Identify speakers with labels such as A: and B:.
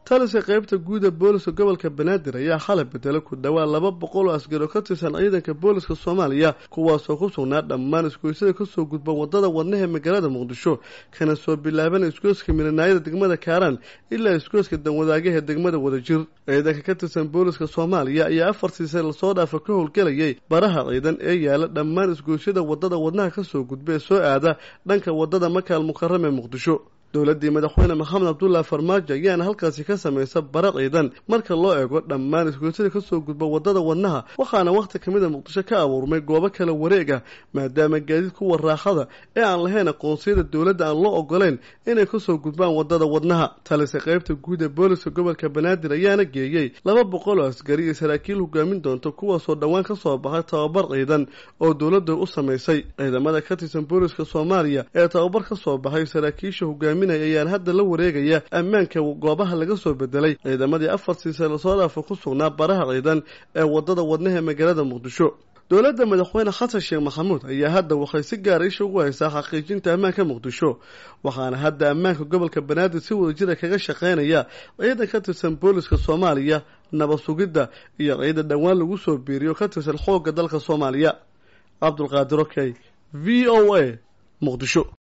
A: taliska qaybta guuda booliska gobolka banaadir ayaa xalay bedelo ku dhowaa laba boqol oo askari oo ka tirsan ciidanka booliska soomaaliya kuwaasoo ku sugnaa dhammaan isgoysyada kasoo gudba wadada wadnaha magaalada muqdisho kana soo bilaaban isgoyska milanaayada degmada kaaraan ilaa isgoyska danwadaagaha degmada wadajir ciidanka ka tirsan booliska soomaaliya ayaa afartii sane lasoo dhaafa ka howlgelayay baraha ciidan ee yaala dhammaan isgoysyada wadada wadnaha kasoo gudba ee soo aada dhanka wadada makaal mukarram ee muqdisho dowladdii madaxweyne maxamed cabdullaahi farmaajo ayaana halkaasi ka samaysa bara ciidan marka loo eego dhammaan isgoysyada kasoo gudba wadada wadnaha waxaana wakhti ka mid a muqdisho ka abuurmay goobo kala wareeg ah maadaama gaadiid kuwa raaxada ee aan lahayn aqoonsiyada dowladda aan loo ogoleyn inay kasoo gudbaan wadada wadnaha talise qaybta guud ee booliska gobolka banaadir ayaana geeyey laba boqol oo askari iyo saraakiil hogaamin doonta kuwaasoo dhowaan kasoo baxay tababar ciidan oo dowladda u samaysay ciidamada ka tirsan booliska soomaaliya ee tababar kasoo baxay saraakiisha hogaami ayaan hadda la wareegaya ammaanka goobaha laga soo bedelay ciidamadii afartii sane lasoo dhaafa ku sugnaa baraha ciidan ee wadada wadnaha magaalada muqdisho dowladda madaxweyne xasan sheekh maxamuud ayaa hadda waxay si gaara isha ugu haysaa xaqiijinta ammaanka muqdisho waxaana hadda ammaanka gobolka banaadir si wadajira kaga shaqeynaya ciidan ka tirsan booliska soomaaliya nabad sugidda iyo ciidan dhowaan lagu soo biiriyo ka tirsan xoogga dalka soomaaliya cabdulqaadir okey v o a muqdisho